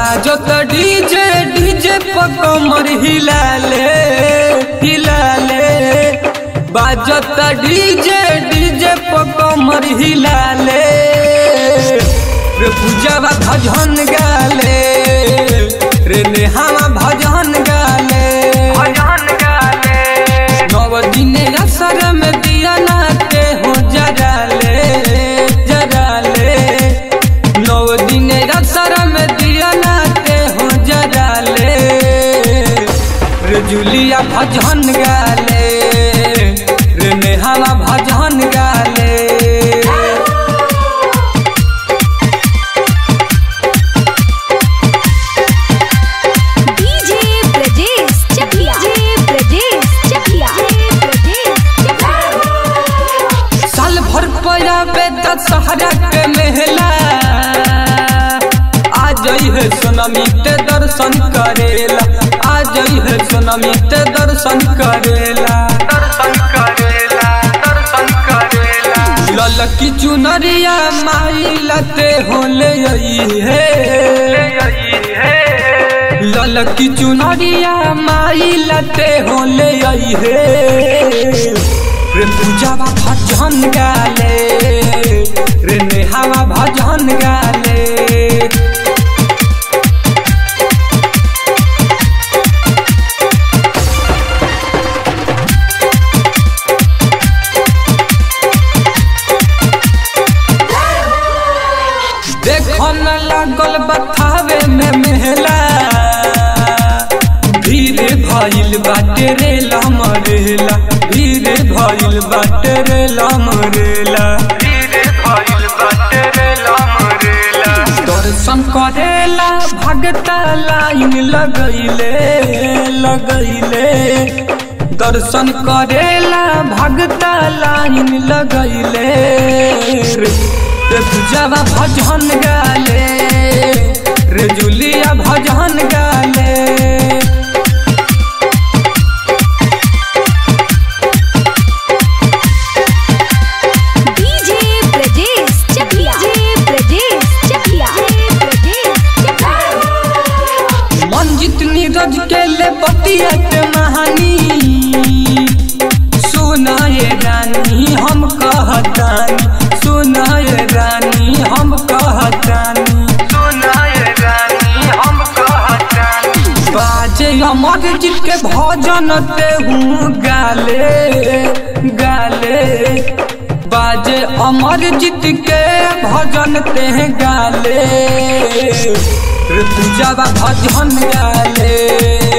बाजत DJ DJ पर कमर हिलाले हिलाले बाजत डीजे डीजे पर कमर हिलाले रे पूजावा भजन गाले रे नेहावा भजन गाले भजन गाले नव दिने असर में दिया नाते हो जराले जराले नव दिने असर में दिया नाते हो जराले रे जुलिया भजन गाले रे नेहावा भजन गाले डीजे ब्रजेश चकिया डीजे ब्रजेश चकिया ब्रजेश चकिया साल भर पयाबे दशहरा के मेला आ जई है सोनमी ते दर्शन करेला आ जई है सोनमी ते दर्शन करेला दर्शन करेला दर्शन करेला ललकी चुनरिया माई लते होले आई है ललकी चुनरिया माई लते होले आई है रे पूजावा भजन गाले रे नेहावा भजन गाले देखो न लागल बथावे में मेला भीड़ भइल बाटे रे लमरेला भीड़ भइल बाटे रे लमरेला भीड़ भइल बाटे रे लमरेला दर्शन करेला भगता लाइन लगैले लगैले दर्शन करेला भगता लाइन लगैले रे रे पूजावा भजन गाले रे जुलिया भजन गाले डीजे ब्रजेश चकिया डीजे ब्रजेश चकिया ब्रजेश चकिया मंजित नीरज के ले बतिया के महानी सुनाए रानी हम कहतानी सुनाए रानी हम कहतानी सुनाए रानी हम कहतानी बाजे अमर जी के भजन ते हूँ गाले गाले बाजे अमर जीत के भजन ते गाले रे पूजावा भजन गाले